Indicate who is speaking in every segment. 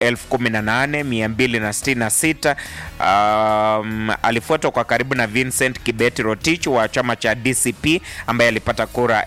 Speaker 1: 18266. Um, alifuatwa kwa karibu na Vincent Kibeti Rotich wa chama cha DCP ambaye alipata kura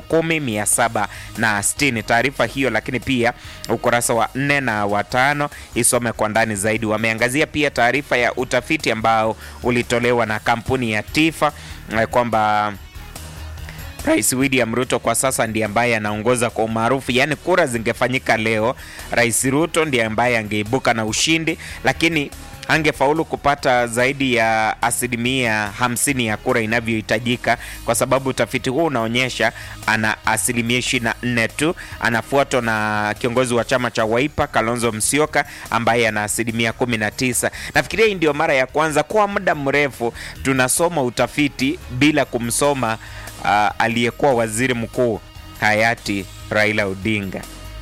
Speaker 1: 10760. Taarifa hiyo lakini pia ukurasa wa nne na watano isome kwa ndani zaidi. Wameangazia pia taarifa ya utafiti ambao ulitolewa na kampuni ya Tifa kwamba Rais William Ruto kwa sasa ndiye ambaye anaongoza kwa umaarufu, yaani kura zingefanyika leo, Rais Ruto ndiye ambaye angeibuka na ushindi, lakini angefaulu kupata zaidi ya asilimia hamsini ya kura inavyohitajika, kwa sababu utafiti huu unaonyesha ana asilimia ishirini na nne tu. Anafuatwa na kiongozi wa chama cha Wiper Kalonzo Musyoka ambaye ana asilimia kumi na tisa. Nafikiria hii ndio mara ya kwanza kwa muda mrefu tunasoma utafiti bila kumsoma uh, aliyekuwa waziri mkuu hayati Raila Odinga.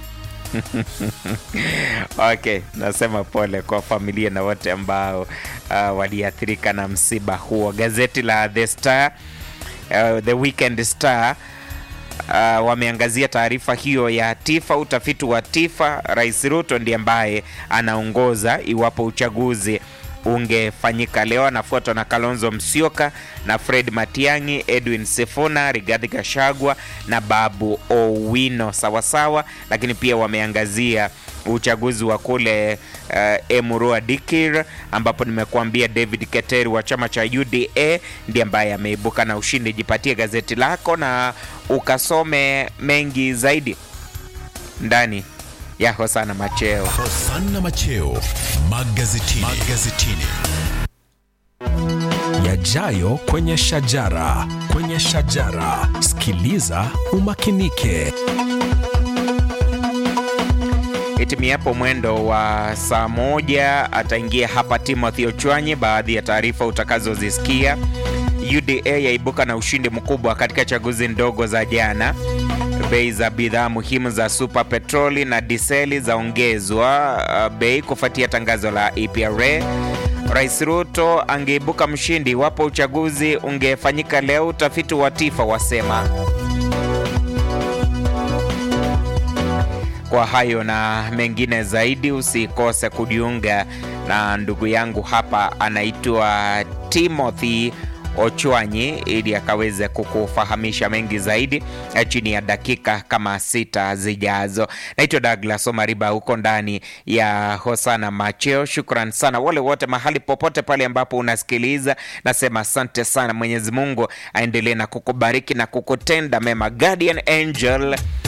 Speaker 1: Okay, nasema pole kwa familia na wote ambao uh, waliathirika na msiba huo. Gazeti la The Star, uh, The Weekend Star uh, wameangazia taarifa hiyo ya Tifa, utafiti wa Tifa. Rais Ruto ndiye ambaye anaongoza iwapo uchaguzi ungefanyika leo. Anafuatwa na Kalonzo Musyoka na Fred Matiang'i, Edwin Sifuna, Rigathi Gachagua na Babu Owino sawasawa. Lakini pia wameangazia uchaguzi wa kule uh, Emurua Dikir ambapo nimekuambia David Keteri wa chama cha UDA ndiye ambaye ameibuka na ushindi. Jipatie gazeti lako na ukasome mengi zaidi ndani ya Hosana Macheo.
Speaker 2: Hosana Macheo magazetini. magazetini.
Speaker 3: Yajayo kwenye shajara, kwenye shajara. Sikiliza umakinike.
Speaker 1: Itimiapo mwendo wa saa moja ataingia hapa Timothy Ochwanyi. Baadhi ya taarifa utakazozisikia: UDA yaibuka na ushindi mkubwa katika chaguzi ndogo za jana. Bei za bidhaa muhimu za super petroli na diseli zaongezwa bei kufuatia tangazo la EPRA. Rais Ruto angeibuka mshindi iwapo uchaguzi ungefanyika leo, utafiti wa Tifa wasema. Kwa hayo na mengine zaidi, usikose kujiunga na ndugu yangu hapa, anaitwa Timothy Ochwanyi ili akaweze kukufahamisha mengi zaidi chini ya dakika kama sita zijazo. Naitwa Douglas Omariba, huko ndani ya Hosana Macheo. Shukran sana wale wote mahali popote pale ambapo unasikiliza, nasema asante sana. Mwenyezi Mungu aendelee na kukubariki na kukutenda mema. Guardian Angel